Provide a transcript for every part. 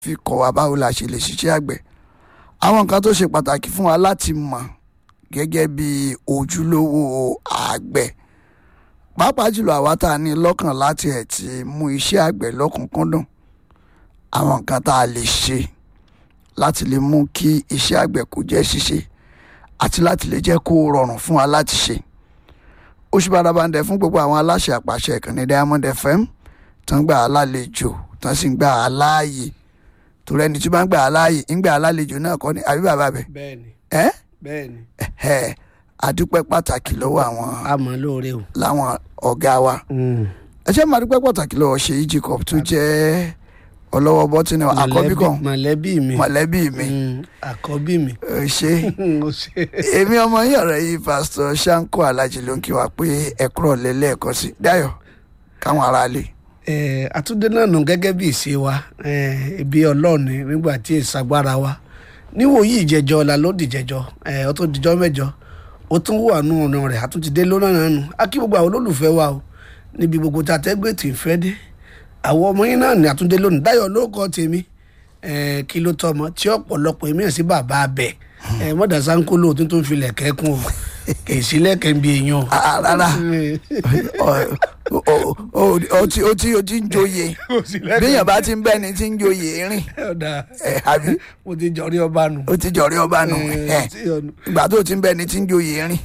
fi kọ́ wa báwo la ṣe lè ṣiṣẹ́ àgbẹ̀ àwọn nǹkan tó ṣe pàtàkì fún wa láti mọ̀ gẹ́gẹ́ bí ojúlówó àgbẹ̀ pàápàá jùlọ àwa tá a ní lọ́kàn láti ẹ̀ ti mú iṣẹ́ àgbẹ̀ lọ́kùnkúndùn àwọn nǹkan tá a lè ṣe láti lè mú kí iṣẹ́ àgbẹ̀ kó jẹ́ ṣíṣe àti láti lè jẹ́ kó rọrùn fún wa láti ṣe oṣù bàdàbàǹdẹ fún gbogbo àwọn aláṣẹ àpàṣẹ ìkànnì Diamond FM tán gbà á lálejò tán sì ń gbà á láàyè torí ẹni tí wọ́n gbà á láàyè ń gbà á lálejò náà kọ́ ni àbí bàbá bẹ̀ bẹ́ẹ̀ni ẹ́ bẹ́ẹ̀ni ẹ̀ àdúpẹ́ pàtàkì lọ́wọ́ àwọn àmọ́ lóore o. láwọn ọ̀gá wa ẹ ṣe máa dúpẹ́ pàtàkì lọ́wọ́ Ṣèyí Jacob tó jẹ́ ọlọ́wọ́ bọ́tínì àkọ́bí kan mọ̀lẹ́bí mi mọ̀lẹ́bí mi Mm, àkọ́bí mi. ẹ ṣe ó ṣe èmi ọmọ yín ọ̀rẹ́ yìí pásítọ̀ Ṣáńkó Alájì ló ń kí wa pé ẹ kúrọ̀ lẹ́lẹ́ẹ̀kan sí Dáyọ̀ káwọn aráalé Eh, àtúndé náà nù gẹ́gẹ́ bí ìṣe wa eh, ibi ọlọ́ọ̀ni nígbà tí ìsagbára wa níwòyí ìjẹjọ la ló dìjẹjọ eh, ó tó dijọ́ mẹ́jọ ó tún wà nù ọ̀nà rẹ̀ àtúntìdé lónà náà nù á kí gbogbo àwọn olólùfẹ́ wa o níbi gbogbo tá a tẹ́gbẹ́ tì í fẹ́ dé àwọn ọmọ yín náà ní àtúndé lónìí Dáyọ̀ ló kọ́ tèmi eh, kí ló tọmọ tí ọ̀pọ̀lọpọ̀ èmi ẹ̀ sí bàbá abẹ eh, mọ̀dà sáńkó lóòótọ́ tó ń filẹ̀ kẹ́kùn o kì í sílẹ̀ kẹ́ ń bí èèyàn o. Ah, rárá Ọ- ọ- ọ- ọ tí ó tí ó ti ń joyè béèyàn bá ti ń bẹ́ni tí ń joyè rìn ọ̀dà ẹ̀ àbí mo ti jọrí ọba nù. ó ti jọ̀rí ọba nù ẹ̀ tí ọ̀nà- ìgbà tó ti ń bẹ́ni tí ń joyè rìn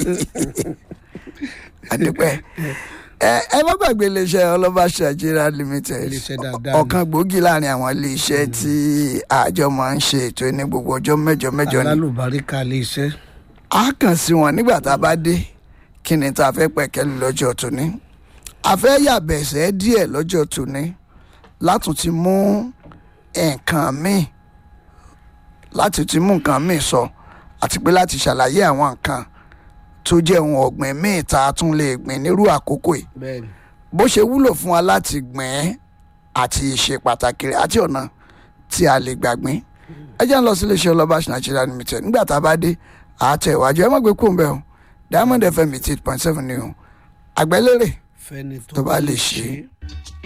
àdúpẹ́ ẹ ẹ má gbàgbé iléeṣẹ́ ọlọ́ba Nigeria limited Iléeṣẹ́ dáadáa ni. ọ̀kan gbòógì láàrin àwọn iléeṣẹ́ tí àjọ máa ń ṣe ètò ní gbogbo ọjọ́ mẹ́jọ mẹ́jọ ni alálùbáríkà lè ṣe. a kàn sí wọn nígbà tá a bá dé kí ni tá a fẹ́ pẹ̀kẹ́lù lọ́jọ́ tòní a fẹ́ yàbẹ̀sẹ̀ díẹ̀ lọ́jọ́ tòní látún ti mú nǹkan míì láti ti mú nǹkan míì sọ àti pé láti ṣàlàyé àwọn nǹkan tó jẹ́ ohun ọ̀gbìn míì tá a tún lè gbìn nírú àkókò yìí bẹ́ẹ̀ni bó ṣe wúlò fún wa láti gbìn ín àti ìṣe pàtàkì rẹ̀ àti ọ̀nà tí a lè gbàgbín ẹ jẹ́ ń lọ sí iléeṣẹ́ ọlọ́ba Nigeria limited nígbà tá a bá dé àátẹ̀ ìwájú ẹ má gbé kúrò ń bẹ̀ o Diamond FM eighty eight point seven ni o àgbẹ̀lérè fẹ́ni tó bá lè ṣe é.